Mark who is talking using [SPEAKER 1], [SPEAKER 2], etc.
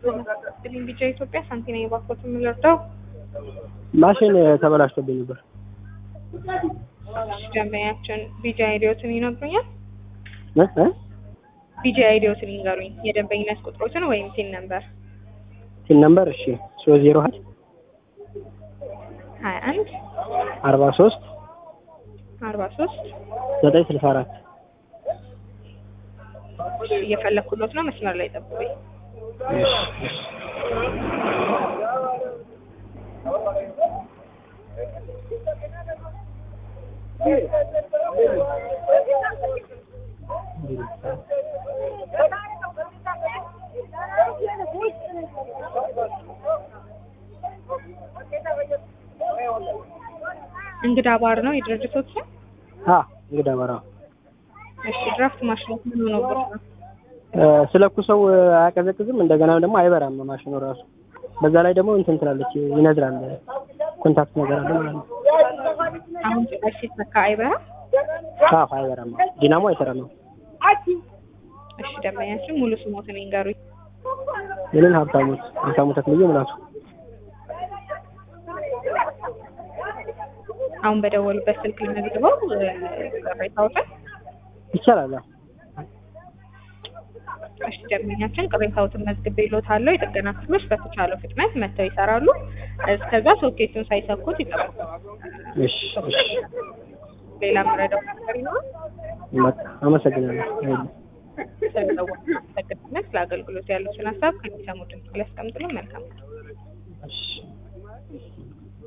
[SPEAKER 1] ስልኝ ቢጫ ኢትዮጵያ ሳንቲና የባኮት የምንረዳው
[SPEAKER 2] ማሽን ተበላሽቶብኝ ነበር።
[SPEAKER 1] ደንበኛችን ቢጂ አይዲዮትን ይነግሩኛል።
[SPEAKER 2] እ እ
[SPEAKER 1] ቢጂ አይዲዮትን ይንገሩኝ፣ የደንበኝነት ቁጥሮትን ወይም ሲን ነምበር
[SPEAKER 2] ሲን ነምበር እሺ ሶስት ዜሮ ሀያ
[SPEAKER 1] ሀያ አንድ
[SPEAKER 2] አርባ ሶስት
[SPEAKER 1] አርባ ሶስት
[SPEAKER 2] ዘጠኝ ስልሳ አራት
[SPEAKER 1] እየፈለግኩሎት ነው። መስመር ላይ ጠብቁኝ።
[SPEAKER 2] እሺ እሺ
[SPEAKER 1] እንግዳ ባር ነው የድርጅቶች ስም?
[SPEAKER 2] አ እንግዳ በራ
[SPEAKER 1] እሺ ድራፍት ማሽኑ ምን ሆኖበት ነው?
[SPEAKER 2] ስለኩሰው አያቀዘቅዝም። እንደገና ደግሞ አይበራም ማሽኑ ራሱ። በዛ ላይ ደግሞ እንትን ትላለች ይነዝራል። ኮንታክት ነገር አለ ማለት ነው።
[SPEAKER 1] አሁን ጭራሽ ሲተካ አይበራም።
[SPEAKER 2] አዎ አይበራም። ዲናሞ አይሰራም።
[SPEAKER 1] እሺ ደንበኛችን ሙሉ ስሞትን ይንገሩኝ።
[SPEAKER 2] ምንን ሀብታሙት ሀብታሙ ተክልዬ ሙላቱ
[SPEAKER 1] አሁን በደወሉበት ስልክ ልመዝግበው ቅሬታዎትን።
[SPEAKER 2] ይቻላል። አዎ።
[SPEAKER 1] እሺ ደንበኛችን ቅሬታዎትን መዝግቤልዎታለሁ። የጥገና ክፍሎች በተቻለው ፍጥነት መጥተው ይሰራሉ። እስከዛ ሶኬቱን ሳይሰኩት ይጠብቁ።
[SPEAKER 2] እሺ እሺ
[SPEAKER 1] ሌላ የምረዳው ነገር ይኖራል?
[SPEAKER 2] በቃ አመሰግናለሁ። አይደል
[SPEAKER 1] ስለደወሉ አመሰግናለን። ስለ አገልግሎት ያሉትን ሀሳብ ከሚሰሙ ድምጽ ላይ ያስቀምጡልን። መልካም ነው።
[SPEAKER 2] እሺ